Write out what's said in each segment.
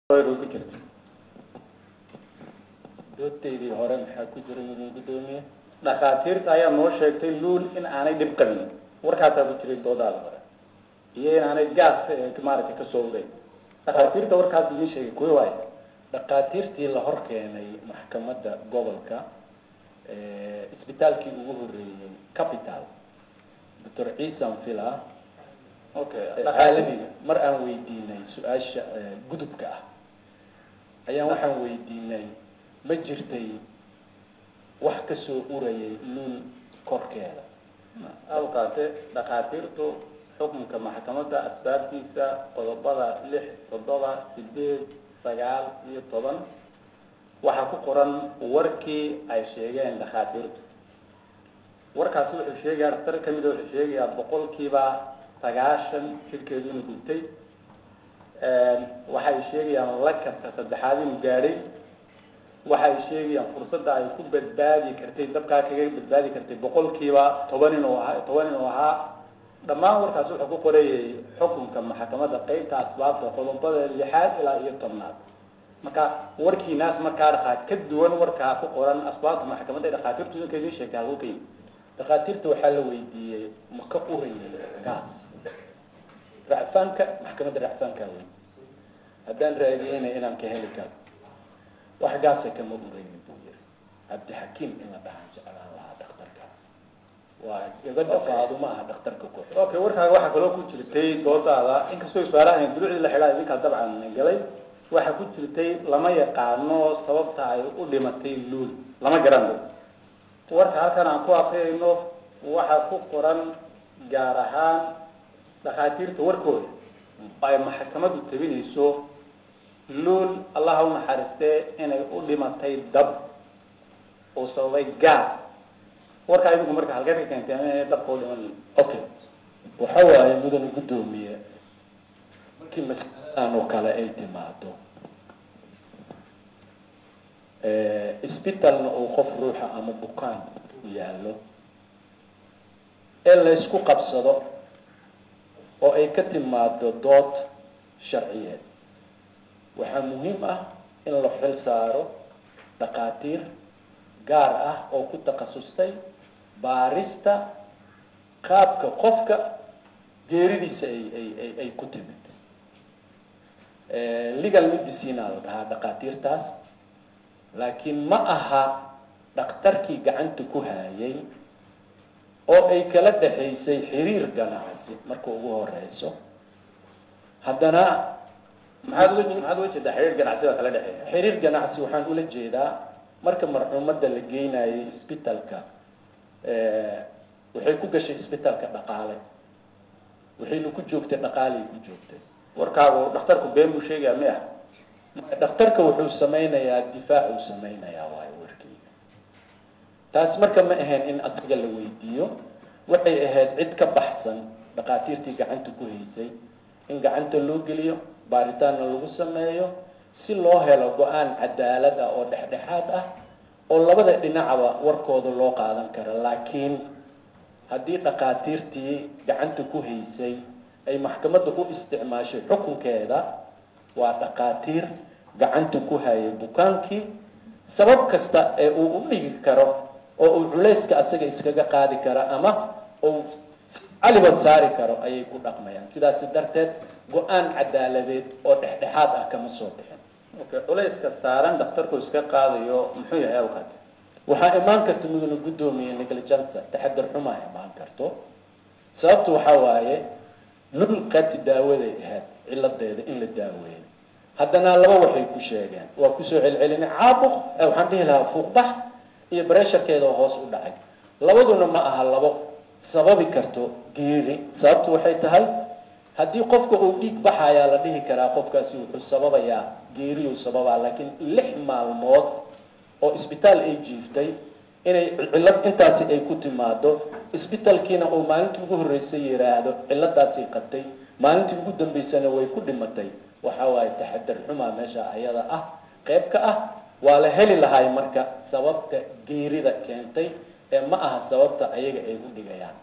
ku jirta doodtaydii hore maxaa ku jira inuu gudoomiye dhakhaatiirta ayaa noo sheegtay luul in aanay dhib qabin warkaasaa ku jiray doodaada hore iyo in aanay gaas eh, maaragtay kasoo uray dhakhaatiirta warkaas idiin sheegay kuwi waay dhakhaatiirtii la hor keenay maxkamadda gobolka isbitaalkii ugu horeeyey capital doctor ciisan fila okay caalamiga mar aan weydiinay su-aasha eh, gudubka ah ayaan waxaan weydiinay ma jirtay wax kasoo urayay luul korkeeda awkaate dhakhaatiirtu xukunka maxkamadda asbaabtiisa qodobada lix toddoba sideed sagaal iyo toban waxaa ku qoran warkii ay sheegeen dhakhaatiirtu warkaasi wuxuu sheegayaa dhaktar ka mida wuxuu sheegayaa boqolkiiba sagaashan jirkeedu inuu gubtay waxay sheegayaan lakabka saddexaad inuu gaadhay waxay sheegayaan fursadda ay ku badbaadi kartay dabkaa kaga badbaadi kartay boqolkiiba toban inuu ahaa toban inuu ahaa dhammaan warkaas wuxuu ku qorayay xukunka maxkamadda qeybta asbaabta qodobada lixaad ilaa iyo tobnaad marka warkiinaas markaa dhaqaat ka duwan warkaa ku qoran asbaabta maxkamadda ee dhakhaatiirtu idinka idiin sheegtay halku ka yimid dhakhaatiirta waxaa la weydiiyey ma ka urayay gaas racfaanka maxkamadda racfaankaa weydiisay haddaan raadiyeyna inaan ka heli karo wax gaasa kama uraynin buu yiri cabdixakiim in la dhahaan jeclaan lahaa dhakhtarkaas waa gabadha faaduma aha dhakhtarka ku xidhan okay warkaaga waxaa kaloo ku jirtay doodaada inkastoo su-aalahan dulucdii la xidhaa idinkaa dabcan galay waxaa ku jirtay lama yaqaano sababta ay u dhimatay luul lama garanayo warka halkan aan ku akriyayno waxaa ku qoran gaar ahaan dhakhaatiirta warkooda ay maxkamaddu tabinayso luul allaha u naxariistee inay u dhimatay dab oo sababay gaas warkaa idinku marka halkeed ka keentay inay dabka u dhiman okay waxa waaye mudane guddoomiye markii masaladan oo kale ay timaado isbitalna uu qof ruuxa ama bukaan yaallo ee la ysku qabsado oo ay ka timaado dood sharciyeed waxaa muhiim ah in la xil saaro dhakhaatiir gaar ah oo ku takhasustay baarista qaabka qofka geeridiisa ay ay ay ay ku timid legal medicina la dhahaa dhakhaatiirtaas laakiin ma aha dhakhtarkii gacanta ku hayay oo ay kala dhexaysay xiriir ganacsi marka ugu horeyso haddana maxaad uga maxaad uga jeedaa xiriir ganacsiga kala dhexeeya xiriir ganacsi waxaan ula jeedaa marka marxuumadda la geynayay isbitalka waxay ku gashay isbitalka dhaqaale waxayna ku joogtay dhaqaalay ku joogtay warkaagu dhakhtarku been buu sheegayaa mi ah dhakhtarka wuxuu sameynayaa difaac uu sameynayaa waayo warkeyga taas marka ma ahayn in asiga la weydiiyo waxay ahayd cid ka baxsan dhakhaatiirtii gacanta ku haysay in gacanta loo geliyo baaritaanna lagu sameeyo si loo helo go-aan cadaalad ah oo dhexdhexaad ah oo labada dhinacaba warkooda loo qaadan karo laakiin haddii dhakhaatiirtii gacanta ku haysay ay maxkamadda u isticmaashay xukunkeeda waa dhakhaatiir gacanta ku hayay bukaankii sabab kasta ee uu u dhigi karo oo uu culayska asaga iskaga qaadi karo ama uu caliban saari karo ayay ku dhaqmayaan sidaasi darteed go-aan cadaaladeed oo dhexdhexaad ah kama soo bixin okay culayska saaran dhakhtarku iska qaadayo muxuu yahay awkaad waxaa imaan karta mudana guddoomiye negligence taxadar xumaa imaan karto sababtu waxaa waaye lul qaybti daawaday ahayd ciladeeda in la daaweeyo haddana laba waxay ku sheegeen waa kusoo celcelinay caabuq waxaan dhihi lahaa fuuqbax iyo baresharkeeda oo hoos u dhacay labaduna ma aha labo sababi karto geeri sababtu waxay tahay haddii qofka uu dhiig baxayaa la dhihi karaa qofkaasi wuxuu sababayaa geeriyuu sababaa laakiin lix maalmood oo isbitaal ay jiiftay inay cillad intaasi ay ku timaado isbitaalkiina uu maalintii ugu horreysay yidhaahdo cilladaasay qabtay maalintii ugu dambeysana way ku dhimatay waxa waaye taxadar xumaa meesha ayada ah qayb ka ah waa la heli lahay marka sababta geerida keentay ee ma aha sababta ayaga ay u dhigayaan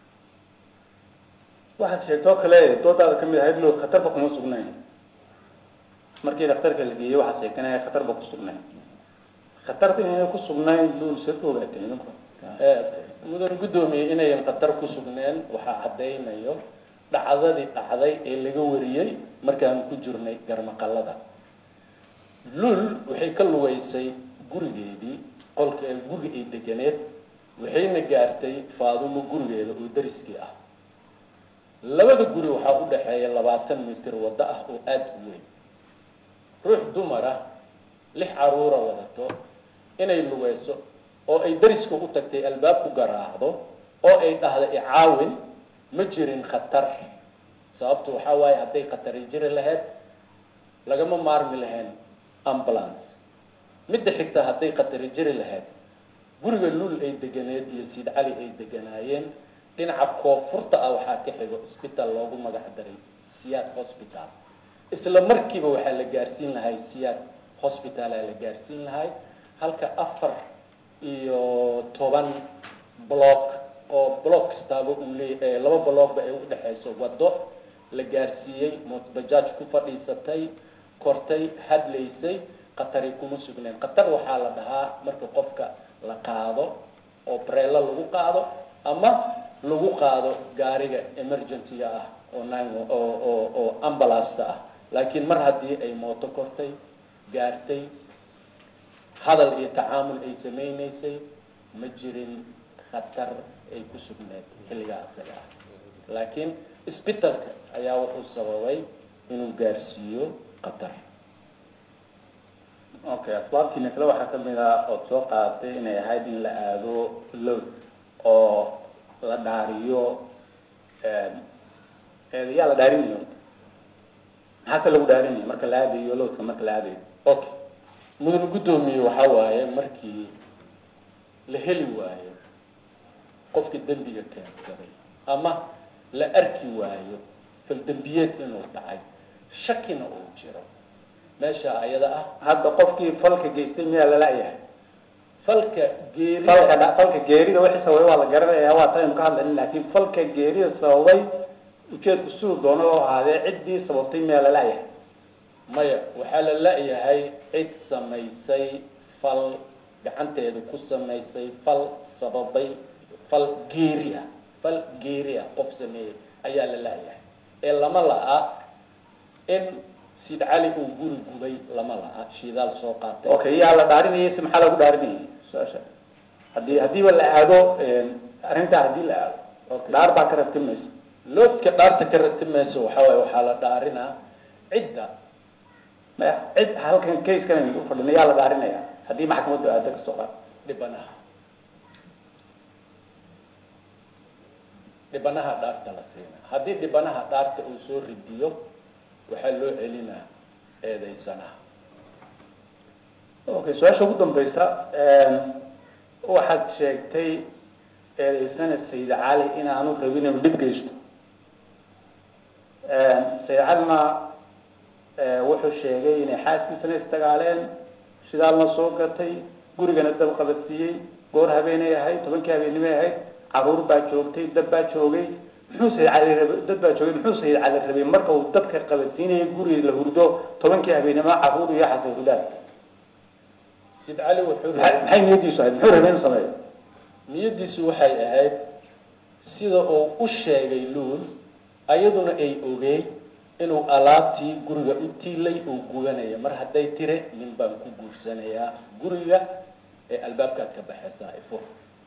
waxaad sheegtoo kale doodaada ka mid ahayd lo khatarta kuma sugnayn markii dhakhtarka la geeyey waxaa sheekanaya khatar ba ku sugnayd khatarta inay ku sugnayn luul sir ogaatay idinku mudan guddoomiye inayan khatar ku sugneen waxaa caddaynayo dhacdadii dhacday ee laga wariyey markaan ku jirnay garmaqallada luul waxay ka lugaysay gurigeedii qolka guriga ay deganeed waxayna gaartay faadumo gurigeeda oo dariskii ah labada guri waxaa u dhexeeya labaatan mitir waddo ah oo aada u weyn ruux dumara lix caruura wadato inay lugayso oo ay dariska u tagtay albaab ku garaacdo oo ay dhahda icaawin ma jirin khatar sababtu waxaa waaye hadday khatari jiri lahayd lagama maarmi lahayn ambulance midda xigta hadday khatari jiri lahayd guriga luul ay deganeed iyo siid cali ay deganaayeen dhinaca koonfurta ah waxaa ka xigo isbitaal loogu magac daray siyaad hosbital isla markiiba waxaa la gaarsiin lahay siyaad hosbitala la gaarsiin lahay halka afar iyo toban block oo block kastaaba uu leeyahay laba blockba ay u dhexayso waddo la gaarsiiyey mootbajaaj ku fadhiisatay kortay hadlaysay khatari kuma sugneen khatar waxaa la dhahaa marka qofka la qaado oo breelo lagu qaado ama lagu qaado gaariga emergency-ga ah oo nine oo oo oo ambulasta ah laakiin mar haddii ay mooto kortay gaartay hadal iyo tacaamul ay samaynaysay ma jirin khatar ay ku sugneed xilligaa isaga ah laakiin isbitalka ayaa wuxuu sababay inuu gaarsiiyo khatar okay asbaabtiina kale waxaa kamid ah ood soo qaadatay inay ahayd in la aado loth oo la dhaariyo yaa la dhaarinayo maxaase lagu dhaarinaya marka la aadayo lothka marka la aadayo okay mudan guddoomiye waxaa waaye markii la heli waayo qofka dembiga keensaday ama la arki waayo faldembiyeed inuu dhacay shakina uu jiro meesha ayada ah hadda qofkii falka geystay miyaa lala-yahay falka geerida falka dha- falka geerida wixii sababay waa la garanayaa waa taynu ka hadlayna laakiin falka geerida sababay ujeedku siduu doono loo ahaadee ciddii sababtay miyaa lala-yahay maya waxaa la la-yahay cid samaysay fal gacanteeda ku samaysay fal sababay fal geeri ah fal geeri ah qof sameeyey ayaa la la-yahay ee lama la-a in sid cali uu guri gubay lama la-a shidaal soo qaatay okay yaa la dhaarinayay si maxaa lagu dhaarinayay su-aasha haddii haddiiba la aado arrintaa haddii la aado Okay. dhaar baa ka rabti mayso loodka dhaarta ka ratimaysa waxaa waaye waxaa la dhaarinaa cidda maya cid halkan casekan aynu u fadhina yaa la dhaarinaya haddii maxkamaddu aado kasoo qaad dhibanaha dhibanaha dhaarta la siina haddii dhibanaha dhaarta uu soo ridiyo waxaa loo celinaa eedeysanaha okay su-aasha ugu dambaysa waxaad sheegtay eedeysana sayid cali inaanu rabin inuu dhib geysto sayid calina wuxuu sheegay inay xaaskiisana isdagaaleen shidaalna soo gatay gurigana dab qabadsiiyey goor habeenay ahayd tobankii habeennimay ahayd caruur baa joogtay dad baa joogay muxuu sayid cali rabay dad baa joogay muxuu sayid cali rabay marka uu dabka qabadsiinayay guriga la hurdo tobankii habeennimo caruur iyo xasay hudaad sid cali wuxuu maxay maxay niyadiisu ahayd muxuu rabay inuu sameeyo niyadiisu waxay ahayd sida uu u sheegay luul ayaduna ay ogeyd inuu alaabtii guriga u tiilay uu gubanaya mar hadday tire nin baan ku guursanayaa guriga ee albaabkaad ka baxaysaa ifur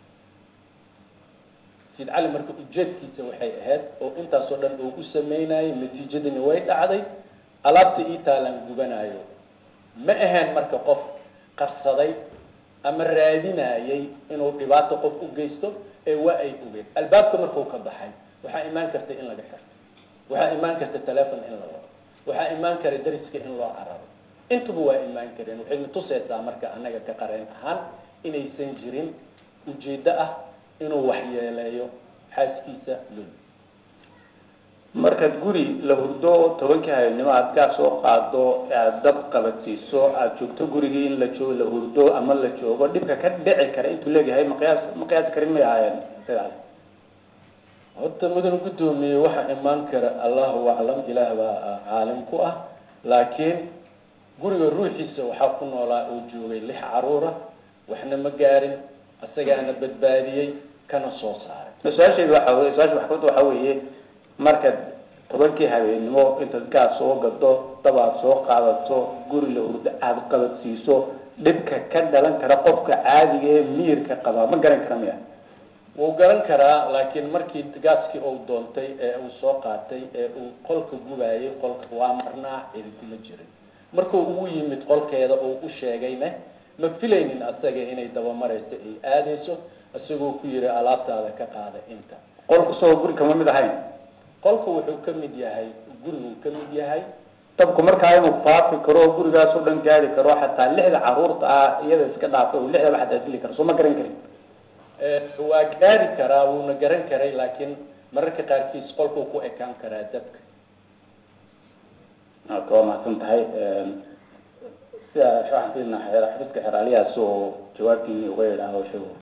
sid cali marka ujeedkiisa waxay ahayd oo intaasoo dhan uu u sameynayay natiijadini way dhacday alaabta ii taalaan gubanayo ma ahayn marka qof qarsaday ama raadinayay inuu dhibaato qof u geysto ee waa ay ogeed albaabka markuu ka baxay waxaa imaan karta in laga xirto waxaa imaan karta telefon in la wado waxaa imaan kara dariska in loo cararo intuba waa imaan kareen waxayna tusaysaa marka annaga ka qareen ahaan inaysan jirin ujeeddo ah inuu waxyeeleeyo xaaskiisa lul markaad guri la hurdo tobankii habeennimo aad gaas soo qaado aad dab qabadsiiso aad joogto gurigii in la joogo la hurdo ama la joogo dhibka ka dhici kara intuu leegyahay ma qiyaas ma qiyaasi karin may ahaayeen sida cali horta mudan guddoomiye waxaa imaan kara allahu aclam ilaah baa caalim ku ah laakiin guriga ruuxiisa waxaa ku noolaa oo joogay lix caruura waxna ma gaarin asagaana badbaadiyey kana soo saaray su-aasheedu waxa weye su-aasha maxkamadda waxaa weeye markaad tobankii habeennimo intaad gaas soo gado dabaad soo qaadato guriga urda aada qabadsiiso dhibka ka dhalan kara qofka caadiga ee miyirka qabaa ma garan kara miya wuu garan karaa laakiin markii gaaskii uu doontay ee uu soo qaatay ee uu qolka gubaayay qolka waa marnaa cidi kuma jirin markuu ugu yimid qolkeeda uu u sheegayna ma filaynin asaga inay dabamarayso ay aadayso isagoo ku yiri alaabtaada ka qaada inta qolku soo guri kama mid ahayn qolku wuxuu ka mid yahay guriguu ka mid yahay dabku markaa inuu faafi karo oo gurigaas oo dhan gaari karo xataa lixda caruurta ah iyada iska dhaafay oo lixdaba xataa dili karo soo ma garan karin waa gaari karaa wuuna garan karay laakiin mararka qaarkiis qolkuu ku ekaan karaa dabka ka waa mahadsan tahay sida waxaan siinaa xafiiska xeraaliyaas oo jawaabtii uga yidhaaho sheego